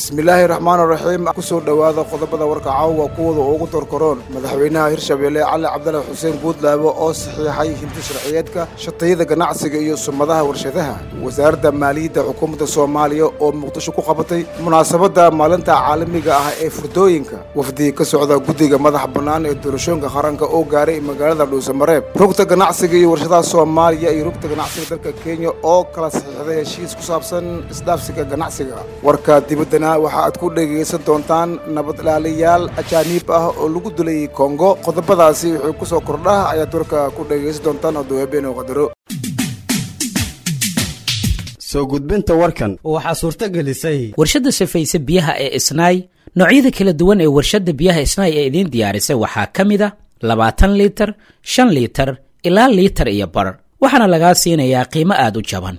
bismillaahi raxmaan raxiim kusoo dhowaada qodobada warka caawa kuwada ugu dorkaroon madaxweynaha hirshabeelle cali cabdalla xuseen buudlaabo oo saxiixay hinti sharciyeedka shatayada ganacsiga iyo sumadaha warshadaha wasaaradda maaliyadda xukuumadda soomaaliya oo muqdisho ku qabatay munaasabadda maalinta caalamiga ah ee furdooyinka wafdi ka socda guddiga madax bannaan ee doorashooyinka qaranka oo gaaray magaalada dhuusamareeb rugta ganacsiga iyo warshadaha soomaaliya iyo rugta ganacsiga dalka kenya oo kala saxiixday heshiis ku saabsan isdhaafsiga ganacsiga warka dibaddana waxa aad ku dhegaysan doontaan nabad ilaaliyaal ajaaniib ah oo lagu dulayay kongo qodobadaasi wuxuu ku soo kordhah ayaad warka ku dhegaysan doontaan oo dawaabeen qadaro soo gudbinta warkan waxaa suurto gelisay warshadda safayse biyaha ee isnaay noocyada kala duwan ee warshadda biyaha isnaay ee idiin diyaarisay waxaa ka mid a labaatan liitar shan liitar ilaa liitar iyo bar waxaana lagaa siinayaa qiimo aad u jaban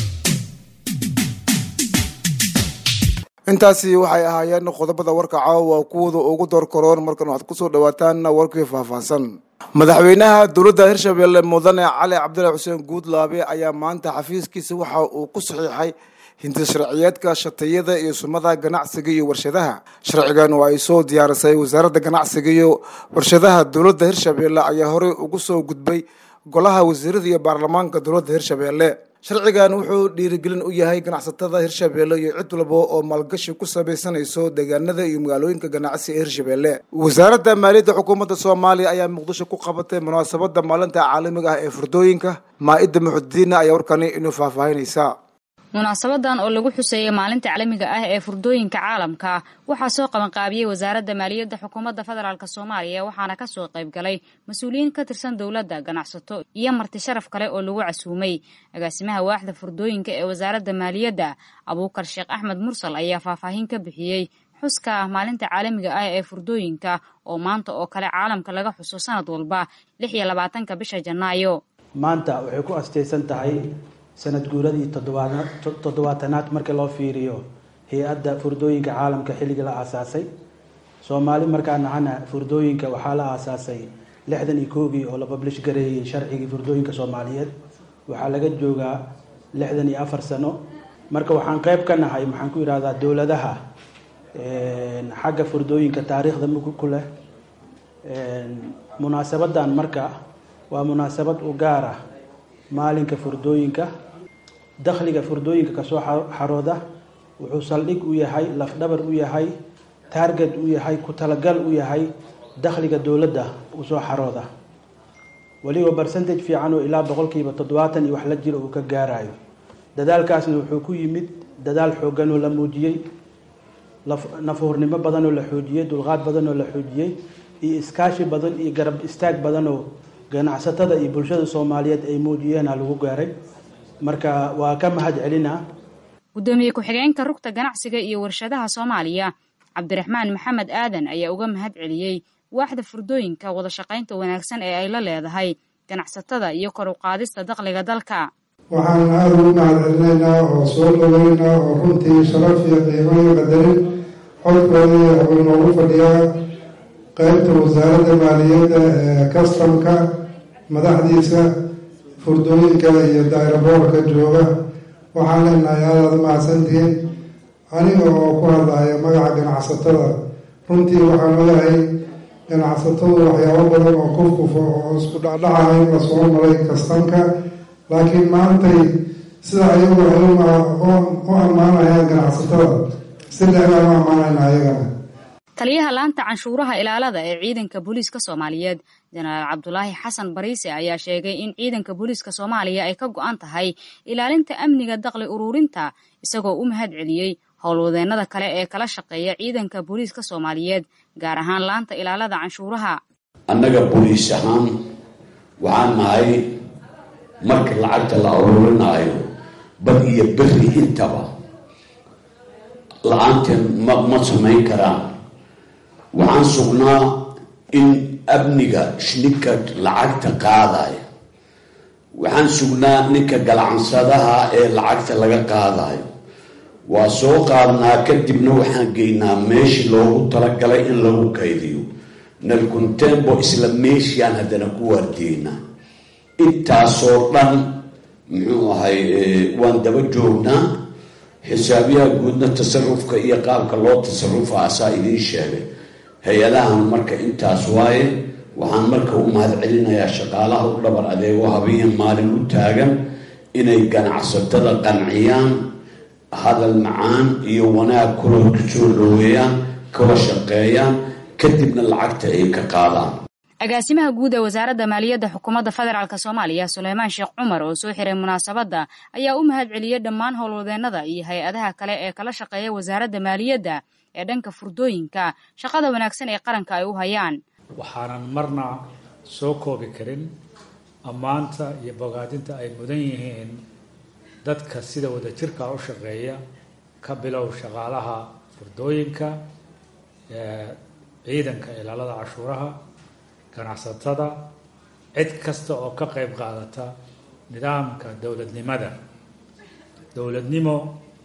intaasi waxay ahaayeen qodobada warka caawa kuwada ugu doorkaroon markan waxaad kusoo dhawaataan warkii faahfaahsan madaxweynaha dowladda hirshabeelle mudane cali cabdilla xuseen guudlaabe ayaa maanta xafiiskiisa waxa uu ku saxiixay hinti sharciyeedka shatayada iyo sumada ganacsiga iyo warshadaha sharcigan oo ay soo diyaarisay wasaaradda ganacsiga iyo warshadaha dowladda hirshabeelle ayaa horey ugu soo gudbay golaha wasiirada iyo baarlamaanka dowladda hirshabeelle sharcigan wuxuu dhiirigelin u yahay ganacsatada hirshabeelle iyo cid walba oo maalgashi ku samaysanayso deegaanada iyo magaalooyinka ganacsi ee hirshabeelle wasaaradda maaliyadda xukuumadda soomaaliya ayaa muqdisho ku qabatay munaasabadda maalinta caalamiga ah ee furdooyinka maa-idda muxudidiina ayaa warkani inuu faahfaahinaysaa munaasabadan oo lagu xuseeyay maalinta caalamiga ah ee furdooyinka caalamka waxaa soo qabanqaabiyey wasaaradda maaliyadda xukuumadda federaalk soomaaliya waxaana kasoo qayb galay mas-uuliyiin ka tirsan dowladda ganacsato iyo marti sharaf kale oo lagu casuumay agaasimaha waaxda furdooyinka ee wasaaradda maaliyadda abuukar sheekh axmed mursal ayaa faahfaahin ka bixiyey xuska maalinta caalamiga ah ee furdooyinka oo maanta oo kale caalamka laga xuso sanad walba lix iyo labaatanka bisha janaayo maanta waxay ku astaysan tahay sanad guuradii toddobaatanaad marka loo fiiriyo hay-adda furdooyinka caalamka xilligii la aasaasay soomaali markaa nahana furdooyinka waxaa la aasaasay lixdan iyo koogii oo la bablish gareeyey sharcigii furdooyinka soomaaliyeed waxaa laga joogaa lixdan iyo afar sano marka waxaan qeyb ka nahay maxaan ku yidhahdaa dowladaha xagga furdooyinka taariikhda mug ku leh munaasabadan marka waa munaasabad u gaar ah maalinka furdooyinka dakhliga furdooyinka kasoo xarooda wuxuu saldhig u yahay lafdhabar u yahay taarget u yahay ku talagal u yahay dakhliga dowladda usoo xarooda weliba barcentage fiican oo ilaa boqolkiiba toddobaatan iyo wax la jiro uu ka gaarayo dadaalkaasna wuxuu ku yimid dadaal xoogan oo la muujiyey nafuurnimo badan oo la xoojiyey dulqaad badan oo la xoojiyey iyo iskaashi badan iyo garab istaag badan oo ganacsatada iyo bulshada soomaaliyeed ay muujiyeena lagu gaaray marka waa ka mahad celina guddoomiye ku-xigeenka rugta ganacsiga iyo warshadaha soomaaliya cabdiraxmaan maxamed aadan ayaa uga mahad celiyey waaxda furdooyinka wada shaqaynta wanaagsan ee ay la leedahay ganacsatada iyo kor u qaadista dakhliga dalka waxaan aada ugu mahad celinaynaa oo soo dhaweynaa oo runtii sharaf iyo qiimo iyo qadarin xodkoodii wuxuu noogu fadhiyaa qeybta wasaaradda maaliyadda ee kastamka madaxdiisa furdooyinka iyo dayraboorka jooga waxaan leenahay aadaad mahadsantihiin aniga oo ku hadlaya magaca ganacsatada runtii waxaan ogahay ganacsatadu waxyaabo badan oo kufkufo oo isku dhacdhacahay la soo maray kastamka laakiin maantay sida ayagu ay u ammaanayaan ganacsatada si dheegaan u ammaanayna ayagana taliyaha laanta canshuuraha ilaalada ee ciidanka booliiska soomaaliyeed jenaraal cabdulaahi xasan bariise ayaa sheegay in ciidanka booliiska soomaaliya ay ka go-an tahay ilaalinta amniga dakli ururinta isagoo u mahad celiyey howlwadeennada kale ee kala shaqeeya ciidanka booliiska soomaaliyeed gaar ahaan laanta ilaalada canshuuraha annaga booliis ahaan waxaan nahay marka lacagta la ururinaayo bad iyo beri intaba la-aanteen ma ma samayn karaan waxaan sugnaa in amniga ninka lacagta qaadaya waxaan sugnaa ninka galacansadaha ee lacagta laga qaadayo waa soo qaadnaa kadibna waxaan geynaa meeshii loogu talagalay in lagu kaydiyo nalcontembo isla meeshiaan haddana ku waardiyeynaa intaasoo dhan muxuu ahay waan daba joognaa xisaabiyaha guudna tasarufka iyo qaabka loo tasarufa asaa idiin sheegay hay-adahan marka intaas waaye waxaan marka u mahad celinayaa shaqaalaha u dhabar adeego habiya maalin u taagan inay ganacsatada qanciyaan hadal macaan iyo wanaag kula kusoo dhaweeyaan kala shaqeeyaan kadibna lacagta ay ka qaadaan agaasimaha guud ee wasaaradda maaliyadda xukuumadda federaalk soomaaliya suleymaan sheekh cumar oo soo xiray munaasabadda ayaa u mahad celiyey dhammaan howlwadeennada iyo hay-adaha kale ee kala shaqeeya wasaaradda maaliyadda ee dhanka furdooyinka shaqada wanaagsan ee qaranka ay u hayaan waxaanan marna soo koobi karin ammaanta iyo bogaadinta ay mudan yihiin dadka sida wadajirka u shaqeeya ka bilow shaqaalaha furdooyinka ciidanka ilaalada cashuuraha ganacsatada cid kasta oo ka qayb qaadata nidaamka dowladnimada dowladnimo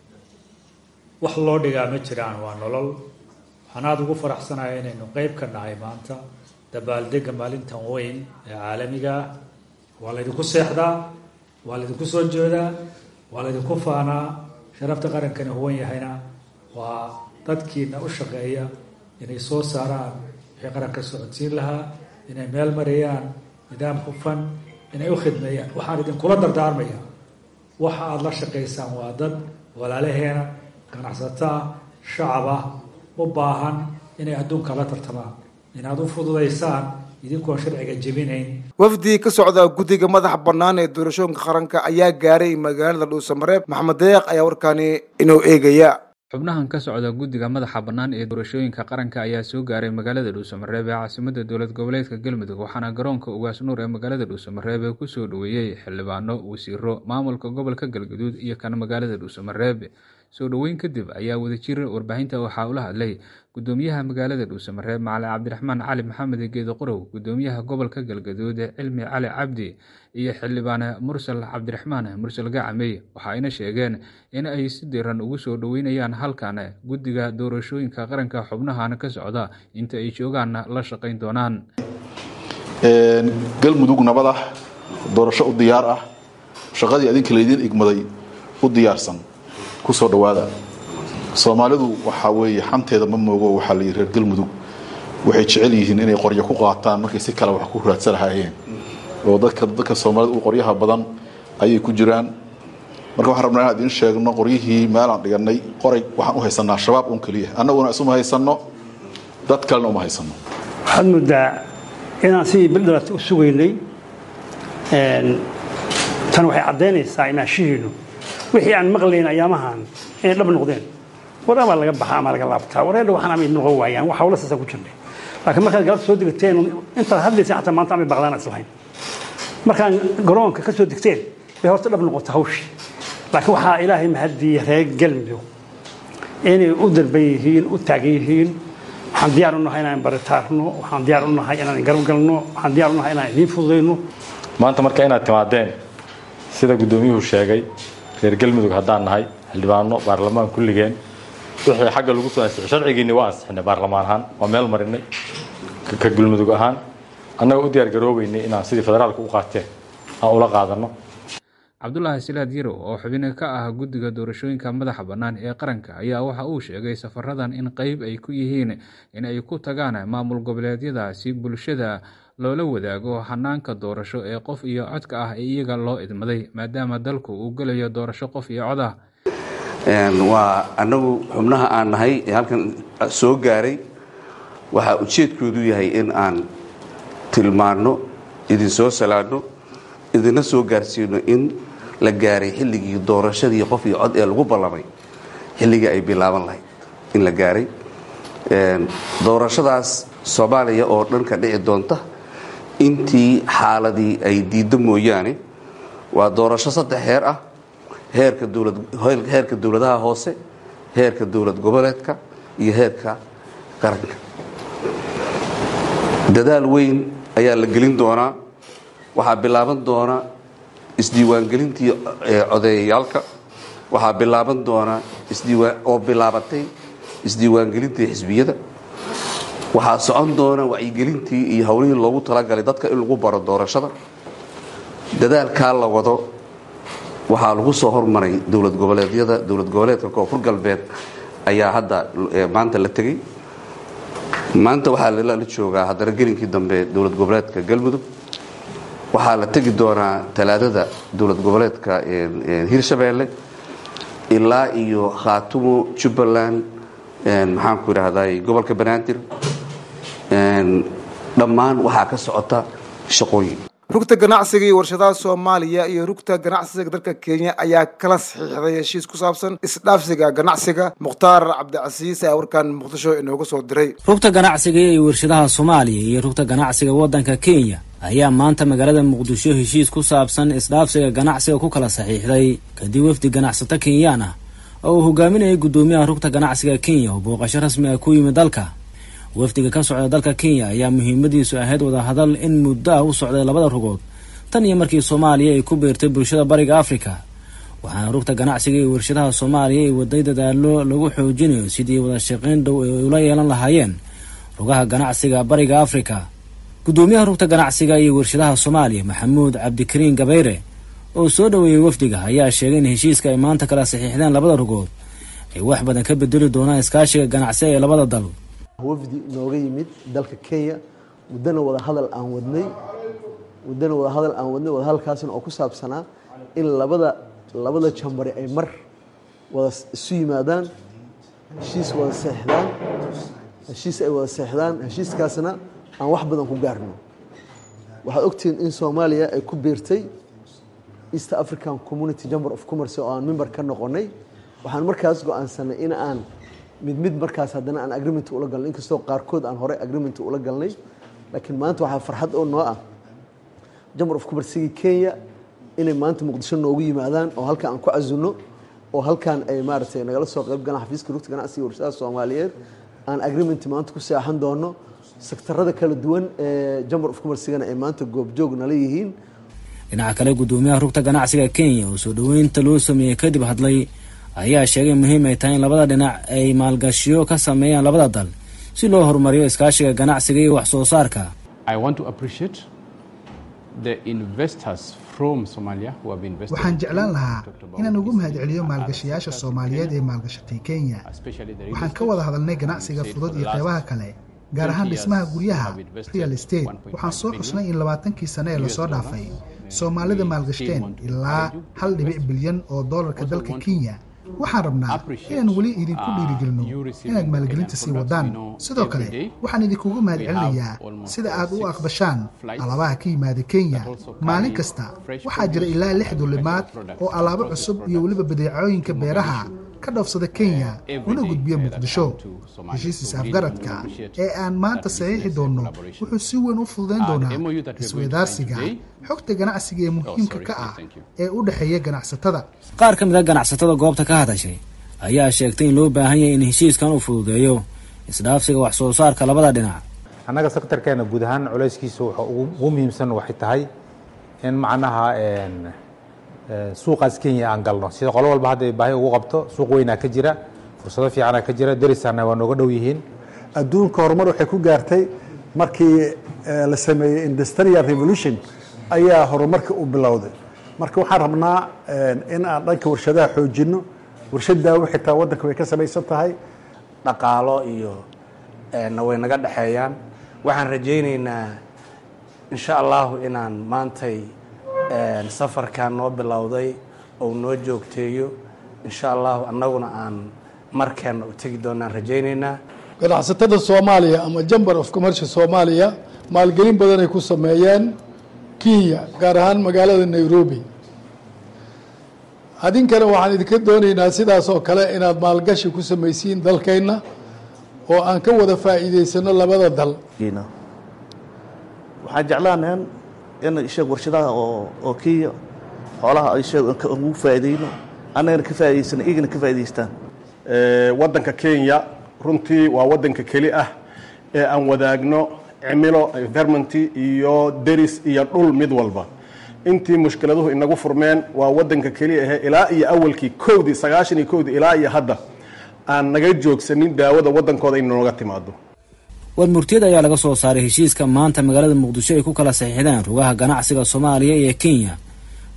wax loo dhigaa ma jiraan waa nolol waxaan aada ugu faraxsanaya inaynu qeyb ka nahay maanta dabaaldega maalintan weyn ee caalamiga ah waa laydinku seexdaa waa laydinku soo jeedaa waa laydinku faanaa sharafta qarankani huwan yahayna waa dadkiina u shaqeeya inay soo saaraan wixii qaranka socodsiin lahaa inay meel marayaan nidaam hufan inay u khidmeeyaan waxaan idinkula dardaarmaya waxa aada la shaqaysaan waa dad walaalaheena ganacsato ah shacab ah u baahan inay adduunka la tartamaan inaad u fududaysaan idinkoon sharciga jebinayn wafdi ka socda guddiga madaxa bannaan ee doorashooyinka qaranka ayaa gaaray magaalada dhuusamareeb maxamed deeq ayaa warkaani inuu eegaya xubnahan ka socda guddiga madaxa bannaan ee doorashooyinka qaranka ayaa soo gaaray magaalada dhuusamareeb ee caasimada dowlad goboleedka galmudug waxaana garoonka ugaas nuur ee magaalada dhuusamareeb ee kusoo dhoweeyey xildhibaano wasiiro maamulka gobolka galgaduud iyo kan magaalada dhuusamareeb soo dhoweyn kadib ayaa wadajir warbaahinta waxaa ula hadlay gudoomiyaha magaalada dhuusamareeb macalin cabdiraxmaan cali maxamed geedo qorow gudoomiyaha gobolka galgaduud cilmi cali cabdi iyo xildhibaane mursal cabdiraxmaan mursal gacamey waxa ayna sheegeen in ay si diran ugu soo dhoweynayaan halkan guddiga doorashooyinka qaranka xubnahan ka socda inta ay joogaanna la shaqayn doonaan galmudug nabad ah doorasho u diyaar ah shaqadii adinka laydiin igmaday u diyaarsan kusoo dhawaada soomaalidu waxaa weeye xanteeda ma moogo waxaa la yidhi reer galmudug waxay jecel yihiin inay qoryo ku qaataan markay si kale wax ku raadsan lahaayeen oo dadka dadka soomaalida u qoryaha badan ayay ku jiraan marka waxaan rabnaa inaan idiin sheegno qoryihii meelaan dhiganay qoray waxaan u haysanaa shabaab un keliya annaguna isuma haysanno dad kalena uma haysanno waxaad moodaa inaan sidii bildhalat u sugaynay tan waxay caddaynaysaa imaanshihiinu wixii aan maqlayn ayaamahan inay dhab noqdeen war amaa laga baxa ama laga laabtaa wareedha waxaan amay noqon waayaan wax hawla saasa ku jirnay laakiin markaad galabta soo degteen intaad hadlaysa xataa maanta amay baqdaan islahayn markaan garoonka ka soo degteen bay horta dhab noqota hawshii laakiin waxaa ilaahay mahaddiiya reer galmudug inay u darban yihiin u taagan yihiin waxaan diyaar u nahay inaan baritaarno waxaan diyaar u nahay inaan garabgalno waxaan diyaar u nahay inaan idiin fududayno maanta marka inaad timaadeen sida guddoomiyuhu sheegay reer galmudug haddaan nahay xildhibaano baarlamaan kulligeen wixii xagga lagu soo ansixi sharcigiinni waa ansixinay baarlamaan ahaan waa meel marinay ka galmudug ahaan annaga u diyaar garoobeynay inaan sidii federaalka u qaateen aan ula qaadanno cabdulaahi silaad yarow oo xubin ka ah guddiga doorashooyinka madaxa bannaan ee qaranka ayaa waxa uu sheegay safaradan in qeyb ay ku yihiin in ay ku tagaan maamul goboleedyada si bulshada loola wadaago hanaanka doorasho ee qof iyo codka ah ee iyaga loo idmaday maadaama dalku uu gelayo doorasho qof iyo cod ah waa annagu xubnaha aan nahay ee halkan soo gaaray waxaa ujeedkoodu yahay in aan tilmaanno idin soo salaadno idinna soo gaarsiino in la gaaray xilligii doorashadii qof iyo cod ee lagu ballamay xilligii ay bilaaban lahayd in la gaaray doorashadaas soomaaliya oo dhan ka dhici doonta intii xaaladii ay diiddo mooyaane waa doorasho saddex heer ah heerka dowladheerka dowladaha hoose heerka dowlad goboleedka iyo heerka qaranka dadaal weyn ayaa la gelin doonaa waxaa bilaaban doona isdiiwaangelintii codeeyayaalka waxaa bilaaban doona oo bilaabatay isdiiwaangelintii xisbiyada waxaa socon doona wacyigelintii iyo howlihii loogu talagalay dadka in lagu baro doorashada dadaalkaa la wado waxaa lagu soo hormaray dowlad goboleedyada dowlad goboleedka koonfur galbeed ayaa hadda maanta la tegey maanta waxaa la joogaa haddana gelinkii dambe dowlad goboleedka galmudug waxaa la tegi doonaa talaadada dowlad goboleedka hirshabeelle ilaa iyo khaatumo jubbaland maxaanku idhaahday gobolka banaadir dhammaan waxaa ka socota shaqooyin rugta ganacsiga iyo warshadaha soomaaliya iyo rugta ganacsiga dalka kenya ayaa kala saxiixday heshiis ku saabsan isdhaafsiga ganacsiga mukhtaar cabdicasiis ee warkan muqdisho inooga soo diray rugta ganacsiga iyo warshadaha soomaaliya iyo rugta ganacsiga waddanka kenya ayaa maanta magaalada muqdisho heshiis ku saabsan isdhaafsiga ganacsiga ku kala saxiixday kadib wafdi ganacsato kenyaan ah oo uu hogaaminayay guddoomiyaha rugta ganacsiga kenya oo booqasho rasmi ah ku yimid dalka wafdiga ka socda dalka kenya ayaa muhiimadiisu ahayd wadahadal in muddo ah u socday labada rugood tan iyo markii soomaaliya ay ku beertay bulshada bariga afrika waxaana rugta ganacsiga iyo warshadaha soomaaliya ay waday dadaalo lagu xoojinayo sidii wada shaqayn dhow ay ula yeelan lahaayeen rugaha ganacsiga bariga afrika guddoomiyaha rugta ganacsiga iyo warshadaha soomaaliya maxamuud cabdikariin gabayre oo soo dhoweeyey wafdiga ayaa sheegay in heshiiska ay maanta kala saxiixdeen labada rugood ay wax badan ka bedeli doonaan iskaashiga ganacsiga ee labada dal wafdi nooga yimid dalka kenya muddana wada hadal aan wadnay muddana wada hadal aan wadnay wadahadalkaasna oo ku saabsanaa in labada labada jambari ay mar wada isu yimaadaan heshiis wada seexdaan heshiis ay wada seexdaan heshiiskaasna aan wax badan ku gaarno waxaad ogtihiin in soomaaliya ay ku biirtay east african community chamber of commerce oo aan member ka noqonay waxaan markaas go-aansanay in aan mid mid markaas haddana aan agreement ula galnay inkastoo qaarkood aan horey agreement ula galnay laakiin maanta waxaa farxad oo noo ah jamar of commercygii kenya inay maanta muqdisho noogu yimaadaan oo halkan aan ku casuno oo halkan ay maaragtay nagala soo qayb galaan xafiiska rugta ganacsiga warshadaha soomaaliyeed aan agreement maanta ku seexan doono sektarada kala duwan ee jamar of commercygana ay maanta goobjoog nala yihiin dhinaca kale guddoomiyaha rugta ganacsiga kenya oo soo dhoweynta loo sameeyey kadib hadlay ayaa sheegay muhiim ay tahay in labada dhinac ay maalgashiyo ka sameeyaan labada dal si loo horumariyo iskaashiga ganacsiga iyo wax soo saarka waxaan jeclaan lahaa inaan ugu mahadceliyo maalgashayaasha soomaaliyeed ee maalgashatay kenya waxaan ka wada hadalnay ganacsiga fudud iyo qeybaha kale gaar ahaan dhismaha guryaha real estate waxaan soo xusnay in labaatankii sane ee lasoo dhaafay soomaalida maalgashteen ilaa hal dhibic bilyan oo doolarka dalka kenya waxaan rabnaa inaan weli idinku dhiirigelino inaad maalgelinta sii wadaan sidoo kale waxaan idinkugu mahadcelinayaa sida aad u aqbashaan alaabaha ka yimaada kenya maalin kasta waxaa jira ilaa lix dulimaad oo alaabo cusub iyo weliba badeecooyinka beeraha ka dhoofsada kenya una gudbiya muqdisho heshiis is-afgaradka ee aan maanta saxiixi doonno wuxuu si weyn u fududayn doonaa isweydaarsiga xogta ganacsiga ee muhiimka ka ah ee u dhexeeya ganacsatada qaar ka mid a ganacsatada goobta ka hadashay ayaa sheegtay in loo baahan yahay in heshiiskan uu fududeeyo isdhaafsiga wax soo saarka labada dhinac annaga sektarkeena guud ahaan culayskiisa waxa ugu muhiimsan waxay tahay in macnaha suuqaas kenya aan galno sida qolo walba hadda baahi ugu qabto suuq weynaa ka jira fursado fiicana ka jira darisaana waa nooga dhow yihiin adduunka horumar waxay ku gaartay markii la sameeyey industrial revolution ayaa horumarka u bilowday marka waxaan rabnaa in aan dhanka warshadaha xoojino warshadaawo xitaa waddanka way ka samaysan tahay dhaqaalo iyo na way naga dhexeeyaan waxaan rajaynaynaa insha allahu inaan maantay safarkan noo bilowday ou noo joogteeyo insha allahu annaguna aan markeenna u tegi doonaan rajaynaynaa ganacsatada soomaaliya ama jamber of commercia soomaaliya maalgelin badan ay ku sameeyeen kenya gaar ahaan magaalada nairobi adinkana waxaan idinka doonaynaa sidaas oo kale inaad maalgashi ku samaysiin dalkeenna oo aan ka wada faa'iidaysano labada dal waxaan jeclaanahan in isheeg warshadaha oo oo kenya xoolaha isheeg ugu faa'iidayno annagana ka faa'idaysano iyagana ka faa'idaystaan waddanka kenya runtii waa waddanka keli ah ee aan wadaagno cimilo environment iyo deris iyo dhul mid walba intii mushkiladuhu inagu furmeen waa waddanka keliya ahe ilaa iyo awalkii kowdii sagaashan iyo kowdii ilaa iyo hadda aan naga joogsanin daawada waddankooda in nooga timaado war murtiyad ayaa laga soo saaray heshiiska maanta magaalada muqdisho ay ku kala saxiixdeen rugaha ganacsiga soomaaliya iyo kenya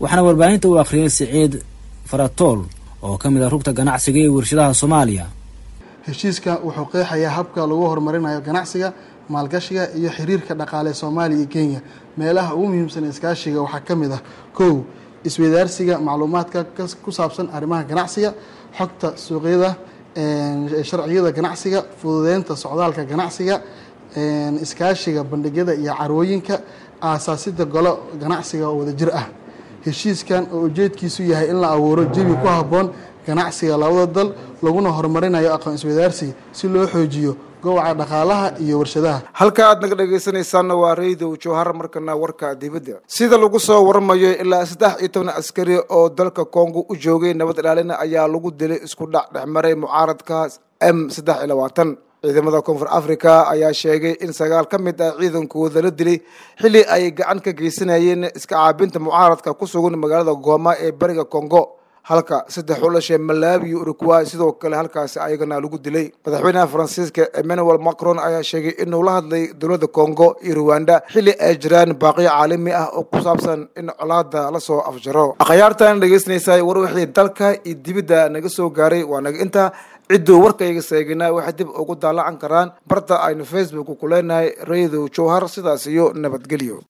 waxaana warbaahinta uu akhriyay siciid faratool oo ka mid ah rugta ganacsiga ee warshadaha soomaaliya heshiiska wuxuu qeexayaa habka lagu horumarinayo ganacsiga maalgashiga iyo xiriirka dhaqaale soomaaliya iyo kenya meelaha ugu muhiimsan iskaashiga waxaa ka mid ah kow isweydaarsiga macluumaadka ku saabsan arrimaha ganacsiga xogta suuqyada sharciyada ganacsiga fududeynta socdaalka ganacsiga iskaashiga bandhigyada iyo carwooyinka aasaasida golo ganacsiga oo wadajir ah heshiiskan oo ujeedkiisu yahay in la abuuro jawi ku habboon ganacsiga labada dal laguna horumarinayo aqoon isweydaarsiga si loo xoojiyo goboca dhaqaalaha iyo warshadaha halka aad naga dhegaysanaysaanna waa raydow jowhar markana warka dibadda sida lagu soo waramayo ilaa saddex iyo toban askari oo dalka kongo u joogay nabad ilaalina ayaa lagu dilay isku dhac dhexmaray mucaaradka m saddex iyo labaatan ciidamada koonfur africa ayaa sheegay in sagaal ka mid ah ciidankooda la dilay xilli ay gacan ka geysanayeen iska caabinta mucaaradka ku sugan magaalada gooma ee bariga congo halka saddex u dhashay malawi iyo uruguay sidoo kale halkaasi ayagana lagu dilay madaxweynaha faransiiska emmanuel macron ayaa sheegay inuu la hadlay dowladda congo iyo ruwanda xilli ay jiraan baaqiyo caalami ah oo ku saabsan in colaada lasoo afjaro akhyaartan dhegeysanaysaa war wixii dalka iyo dibidda naga soo gaaray waa naga intaa cidduu warkayga seegina waxay dib ugu daalacan karaan barta aynu facebook ku leenahay raydow jowhar sidaas iyo nabadgelyo